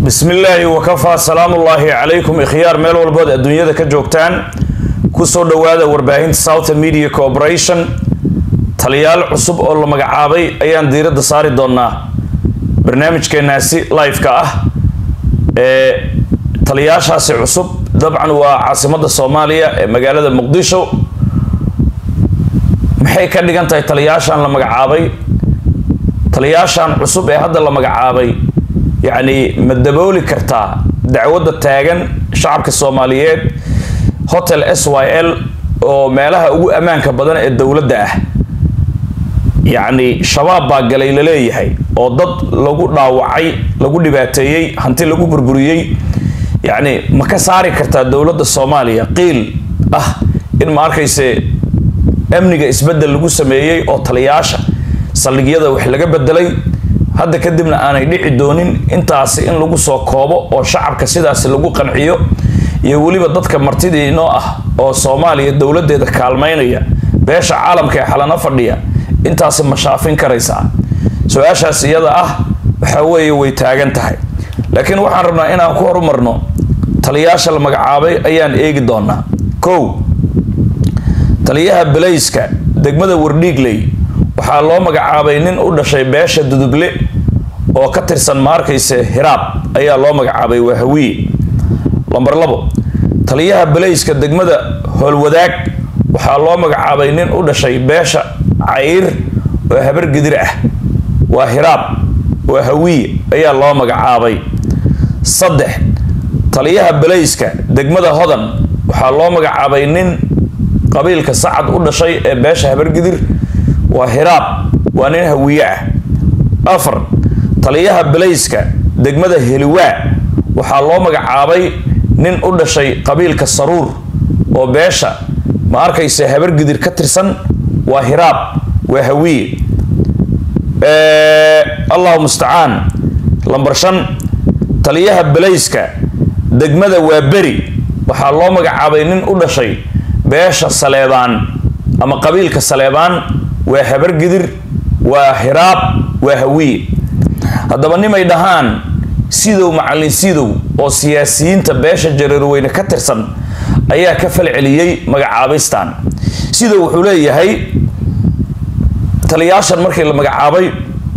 bismi illaahi wakafaa salaamullaahi calaykum ikhyaar meel walbood adduunyada ka joogtaan kusoo dhowaada warbaahinta southern media corporation taliyaal cusub oo la magacaabay ayaan diiradda saari doonaa barnaamijkeenaasi live-ka ah ee taliyaashaasi cusub dabcan waa caasimadda soomaaliya ee magaalada muqdisho maxay ka dhigan tahay taliyaashan la magacaabay taliyaashan cusub ee hadda la magacaabay yacni ma dabooli kartaa dacwadda taagan shacabka soomaaliyeed hotel s y l oo meelaha ugu ammaanka badan ee dowladda ah yacni shabaab baa galay la leeyahay oo dad lagu dhaawacay lagu dhibaateeyey hanti lagu burburiyey yacni ma ka saari kartaa dowladda soomaaliya qiil ah in ma arkayse amniga isbeddel lagu sameeyey oo taliyaasha saldhigyada wax laga bedelay hadda kadibna aanay dhici doonin intaasi in lagu soo koobo oo shacabka sidaasi lagu qanciyo iyo weliba dadka martidii inoo ah oo soomaaliya dowladeeda kaalmaynaya beesha caalamka ee xalano fadhiya intaasi ma shaafin karaysaa su-aashaas iyada ah waxa weeye way taagan tahay laakiin waxaan rabnaa inaan ku horumarno taliyaasha la magacaabay ayaan eegi doonaa kow taliyaha belayska degmada wardhiigley waxaa loo magacaabay nin u dhashay beesha duduble oo ka tirsan ma arkayse hiraab ayaa loo magacaabay waa hawiye lamber labo taliyaha belayska degmada howlwadaag waxaa loo magacaabay nin u dhashay beesha cayr oo habar gidir ah waa hiraab waa hawiye ayaa loo magacaabay saddex taliyaha belayska degmada hodan waxaa loo magacaabay nin qabiilka sacad u dhashay ee beesha habargidir waa hiraab waa nin hawiye ah afar taliyaha belayska degmada heliwaa waxaa loo magacaabay nin u dhashay qabiilka saruur oo beesha ma arkayse habargidir ka tirsan waa hiraab waa hawiye allahu mustacaan lambar shan taliyaha belayska degmada waa beri waxaa loo magacaabay nin u dhashay beesha saleebaan ama qabiilka saleebaan waa habargidir waa hiraab waa hawiye haddaba nimay dhahaan sidow macallin sidow oo siyaasiyiinta beesha jareerweyne ka tirsan ayaa ka falceliyey magacaabistan sidow wuxuu leeyahay taliyaashan markii la magacaabay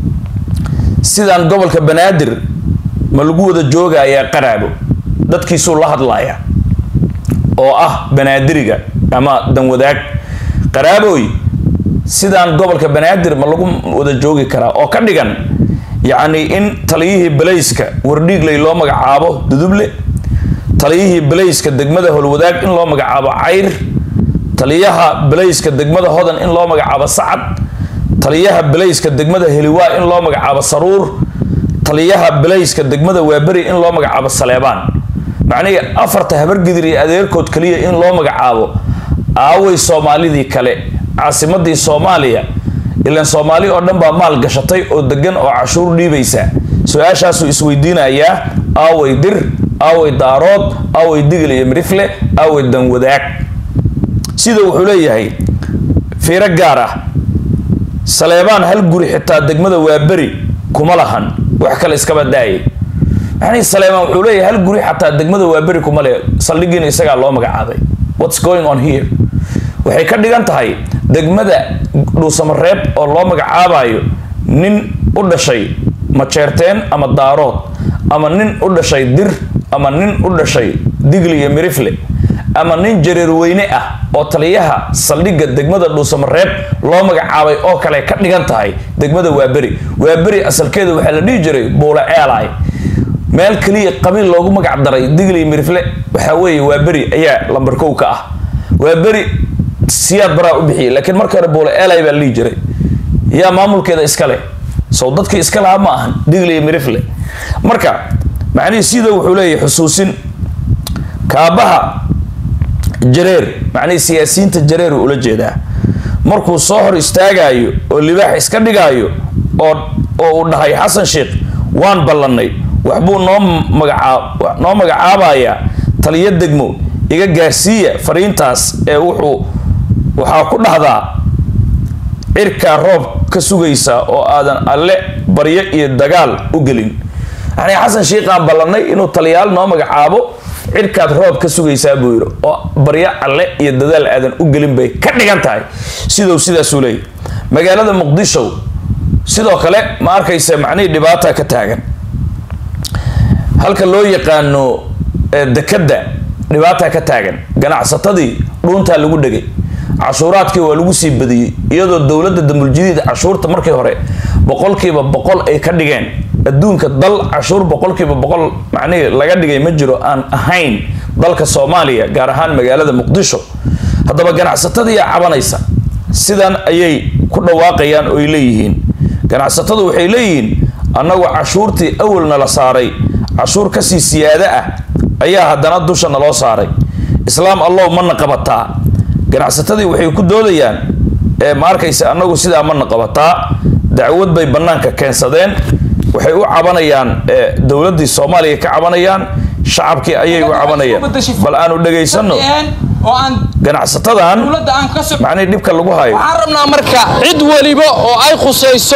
sidaan gobolka banaadir ma lagu wada joogayaa qaraabo dadkiisuu la hadlaya oo ah banaadiriga ama danwadaag qaraaboy sidaan gobolka banaadir ma lagu wada joogi karaa oo ka dhigan yacni in taliyihii belayska wardhiigley loo magacaabo duduble taliyihii belayska degmada howlwadaag in loo magacaabo cayr taliyaha belayska degmada hodan in loo magacaabo sacad taliyaha belayska degmada heliwaa in loo magacaabo saruur taliyaha belayska degmada waaberi in loo magacaabo saleebaan macnihii afarta habargidir iyo adeerkood kaliya in loo magacaabo aaway soomaalidii kale caasimadii soomaaliya ilaan soomaali oo dhan baa maal gashatay oo degan oo cashuur dhiibaysa su-aashaasuu isweydiinayaa aaway dir aaway daarood aaway digil iyo mirifle aaway danwadaag sida wuxuu leeyahay fiiro gaar ah saleebaan hal guri xitaa degmada waaberi kuma lahan wax kale iskaba daayay maxanii saleebaan wuxuu leeyahay hal guri xataa degmada waaberi kuma le saldhigiina isagaa loo magacaabay what's going on here waxay ka dhigan tahay degmada dhuusamareeb oo loo magacaabayo nin u dhashay majeerteen ama daarood ama nin u dhashay dir ama nin u dhashay digli iyo mirifle ama nin jareerweyne ah oo taliyaha saldhigga degmada dhuusamareeb loo magacaabay oo kale ka dhigan tahay degmada waaberi waaberi asalkeeda waxaa la dhihi jiray buule eelay meel keliya qabiil loogu magac daray digli mirifle waxaa weeye waaberi ayaa lambar kow ka ah waaberi siyaad baraa u bixiyay laakiin marka hore buule eelay baa la dhihi jiray yaa maamulkeeda iska leh sow dadkii iska lahaa ma ahan digli iyo mirifle marka macnihii sida wuxuu leeyahay xusuusin kaabaha jareer macnihii siyaasiyiinta jareer uu ula jeedaa markuu soo hor istaagayo oo libaax iska dhigaayo oo oo uu dhahay xasan sheekh waan ballannay waxbuu noo magacaab noo magacaabayaa taliyo degmo iga gaarsiiya fariintaas ee wuxuu waxaa ku dhahdaa cirkaa roob ka sugaysa oo aadan alle baryo iyo dagaal u gelin yani xasan shiiqaan ballanay inuu taliyaal noo magacaabo cirkaad roob ka sugaysaa buu yidhi oo baryo alle iyo dadaal aadan u gelin bay ka dhigan tahay sidou sidaasuu leeyay magaalada muqdisho sidoo kale ma arkaysa macnihii dhibaata ka taagan halka loo yaqaano dekadda dhibaata ka taagan ganacsatadii dhuuntaa lagu dhegay cashuuraadkii waa lagu sii badiyey iyadoo dowladda damuljadiid cashuurta markii hore boqolkiiba boqol ay ka dhigeen adduunka dal cashuur boqolkiiba boqol macnihii laga dhigay ma jiro aan ahayn dalka soomaaliya gaar ahaan magaalada muqdisho haddaba ganacsatadiiyaa cabanaysa sidan ayay ku dhawaaqayaan oo ay leeyihiin ganacsatadu waxay leeyihiin annagu cashuurtii awalna la saaray cashuur kasii siyaado ah ayaa haddana dusha naloo saaray islaam allow mana qabataa ganacsatadii waxay ku doodayaan ma arkaysa annagu sidaa mana qabataa dacwad bay bannaanka keensadeen waxay u cabanayaan dowladdii soomaaliya ka cabanayaan shacabkii ayay u cabanayaan bal aanu dhegaysano ganacsatadan macnihii dhibka lagu hayo waxaan rabnaa marka cid weliba oo ay khusayso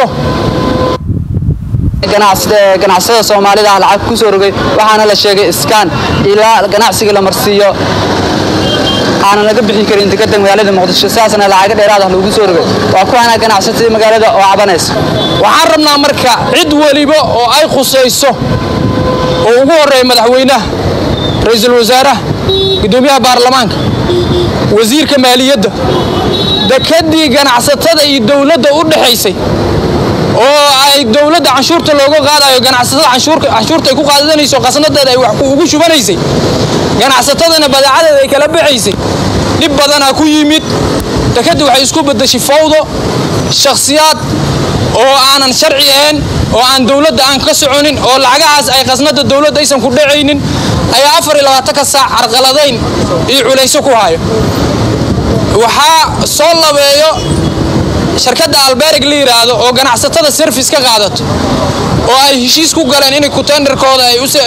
ganacsada soomaalida ah lacag kusoo rogay waxaana la sheegay iskaan ilaa ganacsiga la marsiiyo aanan laga bixi karin dekada magaalada muqdisho sidaasna lacaga dheeraad ah lagu soo rogay waa kuwaana ganacsatada magaalada oo cabanaysa waxaan rabnaa marka cid weliba oo ay khusayso oo ugu horeeya madaxweynaha ra-iisul wasaaraha gudoomiyaha baarlamaanka wasiirka maaliyadda dekadii ganacsatada iyo dowladda u dhexaysay oo ay dowladda canshuurta looga qaadayo ganacsatada canshuurta ay ku qaadanayso qasnadeeda ay wax ugu shubanaysay ganacsatadana badeecadeeda ay kala baxaysay dhib badanaa ku yimid dekadda waxay isku bedeshay fawdo shakhsiyaad oo aanan sharci ahayn oo aan dowladda aan ka soconin oo lacagahaas ay qasnada dowladda aysan ku dhacaynin ayaa afar iyo labaatanka saac carqaladayn iyo culayso ku hayo waxaa soo labeeyo shirkadda alberig la yidhaahdo oo ganacsatada service ka qaadato oo ay heshiis ku galeen inay kutenderkooda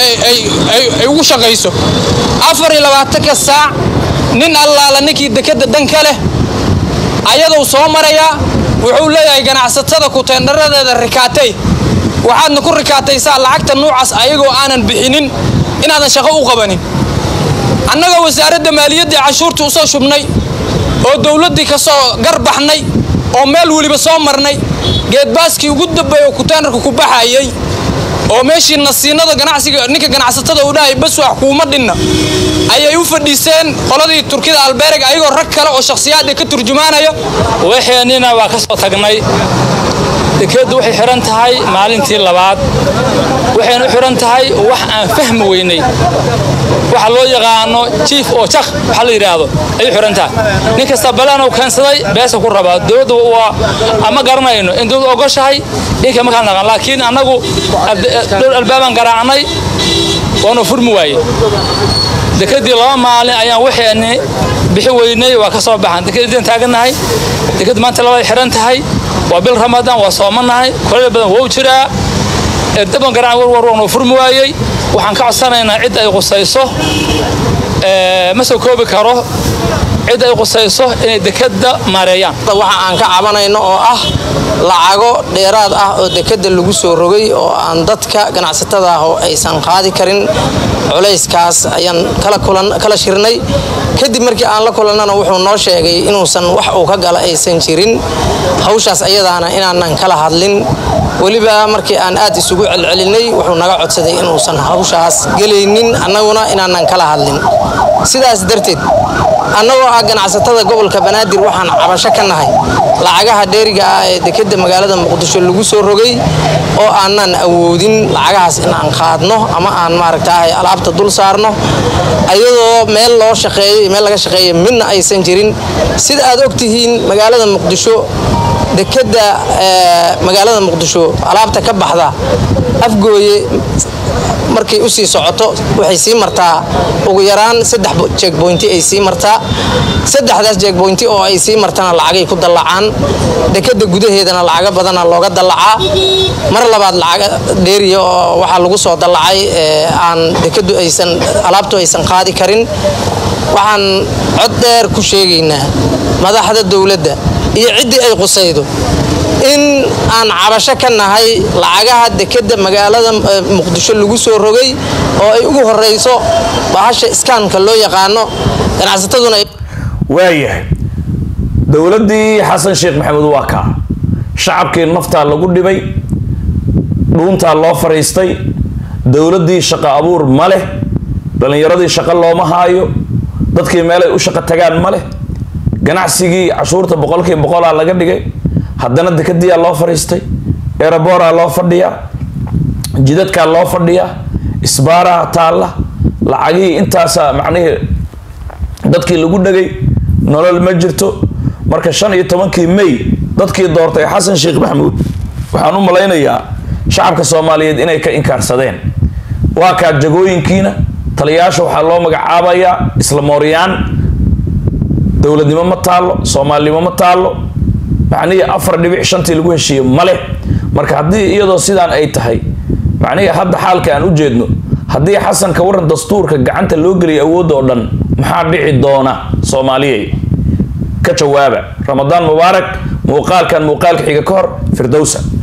ay ugu shaqayso afar iyo labaatanka saac nin allaala ninkii dekadda dan ka leh ayadou soo marayaa wuxuu leeyahay ganacsatada kutendaradeeda rikaatay waxaadna ku rikaataysaa lacagta nuucaas ayagoo aanan bixinin inaadan shaqo u qabanin annaga wasaaradda maaliyaddii cashuurtii usoo shubnay oo dowladdii ka soo garbaxnay oo meel weliba soo marnay geedbaaskii ugu dambeey oo kuteenarka ku baxayay oo meeshii nasiinada ganacsiga ninka ganacsatada uu dhahay bas wax kuuma dhinna ayay u fadhiiseen qoladii turkida albeereg ayagoo rag kale oo shakhsiyaad ka turjumaanaya waxeenina waa ka soo tagnay dekeeddu waxay xihan tahay maalintii labaad waxayna u xihan tahay wax aan fahmi weynay waxa loo yaqaano jiif oo jak waxa la yidhaahdo ayay xihan tahay nin kasta balaanuu keensaday beesa ku rabaa dowladda waa ama garanayno in dowladda ogoshahay inka makaan naqan laakiin annagu dhowr albaabaan garaacnay waanu furmi waaye dekedii laba maalin ayaan waxeenni bixi weynay waa ka soo baxan dekeddiian taagannahay deked maanta labay xihan tahay waa bil ramadaan waa soomanahay kuleel badan wou jiraa daban garaan warwar waanu furmi waayey waxaan ka codsanaynaa cid ay qusayso ma soo koobi karo cid ay qusayso inay dekadda maareeyaan waxa aan ka cabanayno oo ah lacago dheeraad ah oo dekadda lagu soo rogay oo aan dadka ganacsatada ah oo aysan qaadi karin culayskaas ayaan kala shirnay kadib markii aan la kulannana wuxuu noo sheegay inuusan wax uu ka gala aysan jirin hawshaas ayadaana inaanan kala hadlin weliba markii aan aad isugu celcelinay wuxuu naga codsaday inuusan hawshaas gelaynin annaguna inaanan kala hadlin sidaas darteed annagoo ah ganacsatada gobolka banaadir waxaan cabasho ka nahay lacagaha dheeriga ah ee dekeda magaalada muqdisho lagu soo rogay oo aanan awoodin lacagahaas in aan qaadno ama aan maaragtaahay alaabta dul saarno ayadoo meel loo shaqeeyo iyo meel laga shaqeeyo midna aysan jirin sida aad ogtihiin magaalada muqdisho dekeda magaalada muqdisho alaabta ka baxda afgooye markay usii socoto waxay sii martaa ugu yaraan saddex jeegboynti ay sii martaa saddexdaas jeegboynti oo ay sii martana lacagay ku dallacaan dekeda gudaheedana lacago badana looga dallacaa mar labaad lacaga dheeriya oo waxaa lagu soo dallacay aan dekadu aysan alaabtu aysan qaadi karin waxaan cod dheer ku sheegaynaa madaxda dowladda iyo ciddii ay qusaydo in aan cabasho ka nahay lacagaha dekeda magaalada muqdisho lagu soo rogay oo ay ugu horeyso bahasha iskaanka loo yaqaano ganacsataduna waayahay dowladdii xasan sheekh maxamuud waa kaa shacabkii naftaa lagu dhibay dhuuntaa loo fariistay dowladdii shaqo abuur ma leh dhallinyaradii shaqo looma haayo dadkii meelay u shaqo tagaan ma leh ganacsigii cashuurta boqolkiiba boqolaa laga dhigay haddana dekadiyaa loo fariistay eeraboraa loo fadhiyaa jidadkaa loo fadhiyaa isbaaraha taalla lacagihii intaasa macnihii dadkii lagu dhagay nolol ma jirto marka shan iyo tobankii may dadkii doortay xasan sheekh maxamuud waxaan u malaynayaa shacabka soomaaliyeed inay ka inkaarsadeen waa kaa jagooyinkiina taliyayaasha waxaa loo magacaabayaa isla mooryaan dowladnimo ma taallo soomaalinimo ma taallo macnihii afar dhibic shantii lagu heshiiye male marka haddii iyadoo sidaan ay tahay macnihii hadda xaalka aan u jeedno haddii xasanka waran dastuurka gacanta loo geliyay awoodda oo dhan maxaa dhici doona soomaaliyey ka jawaaba ramadaan mubaarak muuqaalkan muuqaalka xiga ka hor firdowsa